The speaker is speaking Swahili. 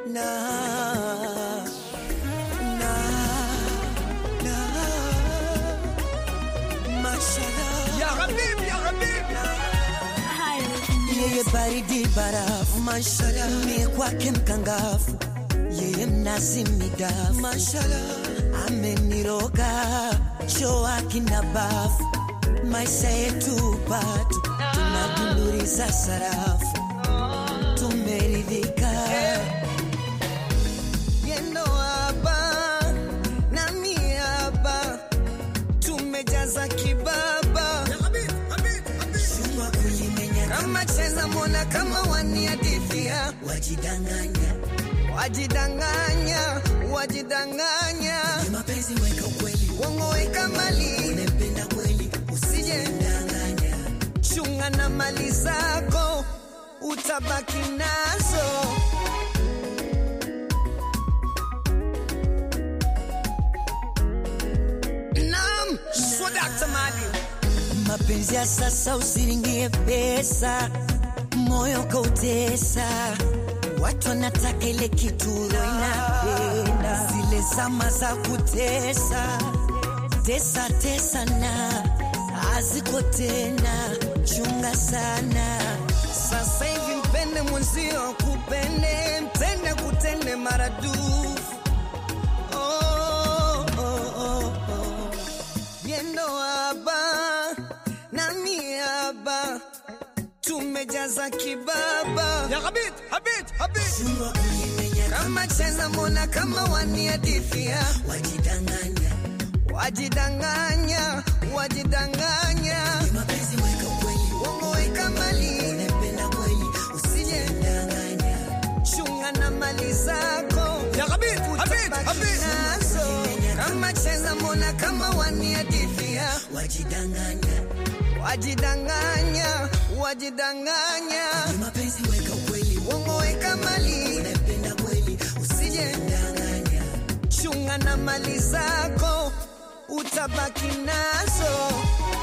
na na na mashallah Ya Habib, ya Habib. yeye baridi barafu mashallah mie kwake mkangafu yeye mnazi midafu mashallah ameniroga choa kina bafu maisha yetu patu tunadunduriza sarafu tumeridhika yendo hapa nami hapa tumejaza kibaba Ya Habib, Habib, Habib. Chuma kulimenya kama cheza mona kama waniadithia wajidanganya wajidanganya wajidanganya Ni mapenzi weka ukweli uongo weka mali unempenda kweli usije ndanganya chunga na mali zako utabaki nazo Naam, Swadakta Mali. mapenzi ya sasa usiringie pesa, moyo kautesa. Watu wanataka ile kituro inapenda, zile zama za kutesa tesa tesa na haziko tena, chunga sana. Sasa hivi mpende mwenzio, kupende mpende, kutende maradufu. Oh, oh, oh, oh. Yendo haba nami haba tumejaza kibaba Ya Habib, Habib, Habib. kama cheza mona kama waniadithia wajidanganya wajidanganya wajidanganya mapenzi weka ukweli uongo weka mali unapenda kweli usije ndanganya chunga na mali zako Ya Habib, Habib, utabaki Habib. nazo kama cheza mona kama waniadithia wajidanganya wajidanganya wajidanganya mapenzi weka ukweli uongo weka mali unapenda kweli usije ndanganya chunga na mali zako utabaki nazo